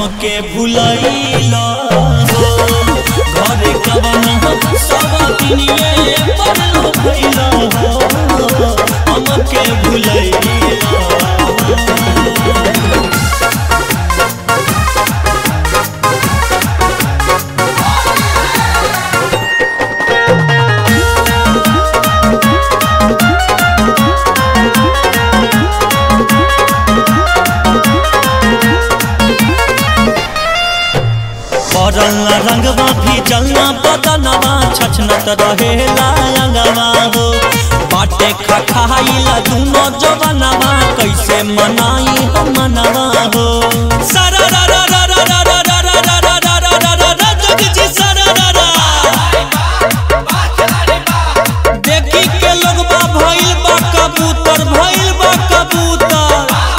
हमके भुलैला हो घरे कवन सब दुनिये पर भइला हो हमके भुलैला परल रंगवा भी जलना बदनवा छछनत रहेला अंगवा हो बाटे खखाइला दुनो जवनवा कैसे मनाई हम मनवा हो सरा रा रा रा रा रा रा रा रा रा रा रा रा रा रा रा जग जी सरा रा रा देखी के लोगबा भइल बा कबूतर भइल बा कबूतर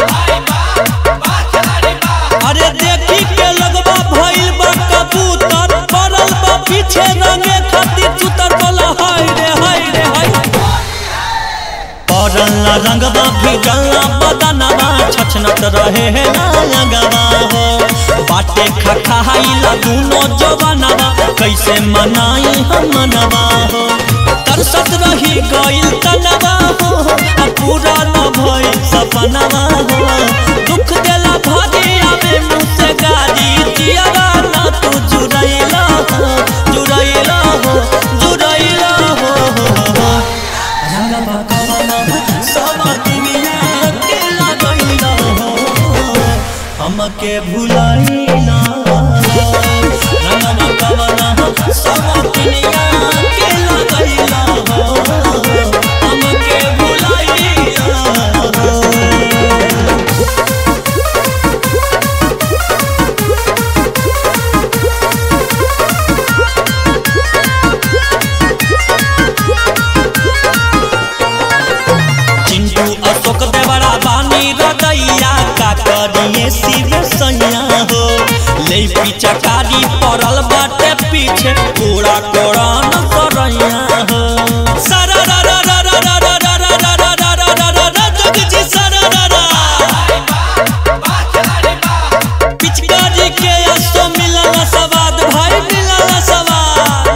अरे देखी के लगवा भइल बा कबूतर पड़ल बा पीछे रंगे खातिर चुतर बोला हाय रे हाय रे हाय पड़ल रंगवा भी गल्ला बदनवा छछनत रहे है ना लगवा हो बाटे खखाइला दुनो जवानवा कैसे मनाई हम मनवा हो तरसत रही गइल तनवा हो आ पूरा न भइल सपनवा हो दुख देला भारी आवे मुँह से गारी जियारा ना तू जुरैला हो जुरैला हो जुरैला हो रंगवा कवना सब दुनिया के लगैला हो हमके भुलैला हो रंगवा कवना सब दुनिया के लगैला हो हमके भुलैला हो चिंटू अशोक देवरा बानी रदैया का करिए शिव सैया हो ले पिचकारी पड़ल बाटे पीछे कोड़ा कोड़ा न करैया हो सरा रा रा रा रा रा रा रा रा रा रा रा रा रा रा रा जग जी सरा रा रा पिचकारी के असो मिलल सवाद भाई मिलल सवाद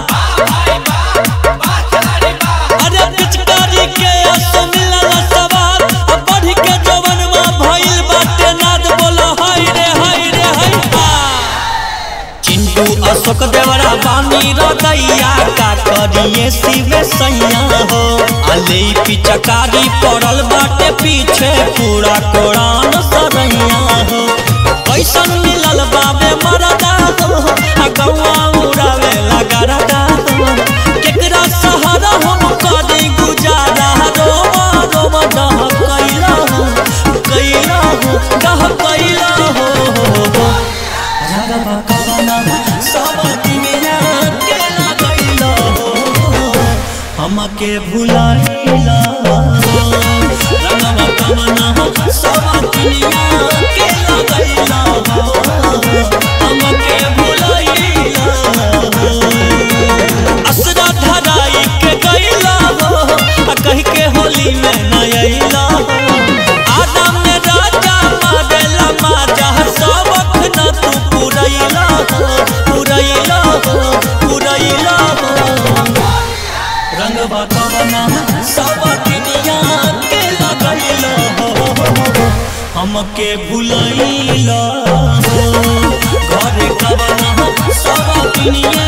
अरे पिचकारी के असो मिलल सवार अब बढ़ के जवनवा भइल बाटे नाद बोला हाय रे हाय रे हाय हा। चिंटू अशोक देवरा बानी रदैया का करिए शिव सैया हो अले पिचकारी पड़ल बाटे पीछे पूरा कोड़ान सरैया हो कैसन मिलल बाबे मरदा हो आ गौआ उड़ावे लगरदा हो केकरा सहारा हम करी गुजारा रोवा रोवा डह कैला हो कैला हो डह कैला हो रगबा कवना सब दुनिया के लगैला हो हमके भुलाइला हो रगबा कवना सब दुनिया के लगैला हो हमके भुलाइला हो असरा धराई के गईला हो आ कह के होली में न अइला हो आदम ने राजा मारेला माजा सबक न तू पुरैला हो पुरैला हो पुरैला हो रंगवा कवना सब दुनिया के लगैला हो हमके भुलैला हो घरे कवना सब दुनिया